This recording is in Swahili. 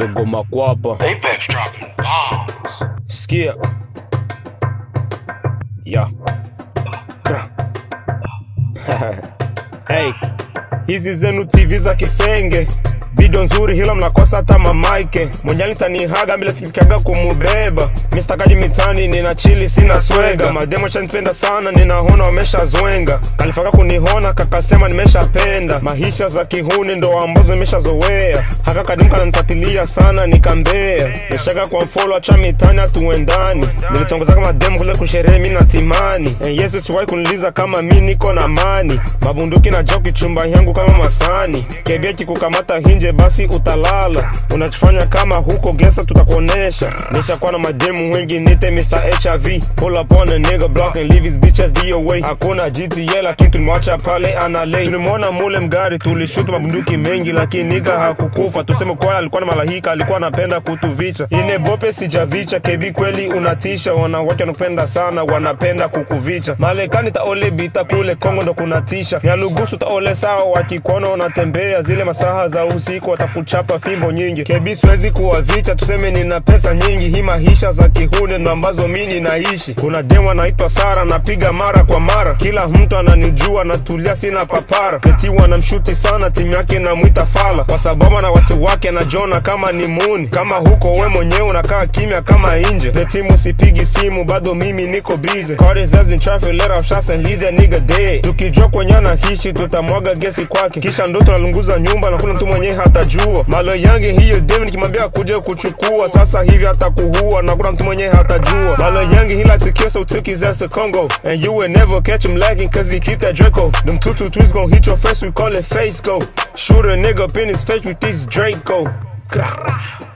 dogo makwapa Apex dropping bombs. sikia ya Kra. hey. hizi zenu tv za kisenge video nzuri hila mnakosa hata mamaike mwenjani tanihaga bila sikikaga kumubeba mistakaji mitani nina chili sina swega mademo shanipenda sana ninahona wameshazwenga kalifaka kunihona kakasema nimeshapenda maisha za kihuni ndo ambazo nimeshazoea haka kadimu kananifatilia sana nikambea nishaka kwa mfolo acha mitani hatuendani nilitongoza kama demo kule kusherehe mi na timani Eh, yesu siwahi kuniliza kama mi niko na mani mabunduki na joki chumba yangu kama masani kebeki kukamata hinje basi utalala unachofanya kama huko gesa tutakuonesha nishakuwa na mademu wengi nite Mr. HIV pull up on a nigga block and leave his bitches DOA hakuna GTA lakini tulimwacha pale analei tulimwona mule mgari tulishutu mabunduki mengi lakini niga hakukufa tuseme kwa alikuwa na malahika alikuwa anapenda kutuvicha ine bope sijavicha kebi kweli unatisha wanawake wanakupenda sana wanapenda kukuvicha malekani taole bita kule kongo ndo kunatisha nyalugusu taole sawa wakikuona unatembea zile masaha za usiku watakuchapa fimbo nyingi kebi siwezi kuwavicha tuseme nina pesa nyingi hii maisha za kihune ndo ambazo mi ninaishi kuna demu anaitwa sara napiga mara kwa mara kila mtu ananijua natulia sina papara peti wanamshuti sana timu yake namwita fala kwa sababu na watu wake anajona kama ni muni kama huko we mwenyewe unakaa kimya kama nje peti musipigi simu bado mimi niko bize tukijua kwenye anaishi tutamwaga gesi kwake kisha ndo tunalunguza nyumba na kuna mtu mwenyewe hatajua malo yange hiyo demu nikimwambia kuja kuchukua sasa hivi hatakuhua na kuna mtu mwenyewe hatajua malo yange he like to kill so took his ass to Congo and you will never catch him lagging cause he keep that Draco them two two threes gon' hit your face we call it face go shoot a nigga up in his face with this Draco Grah.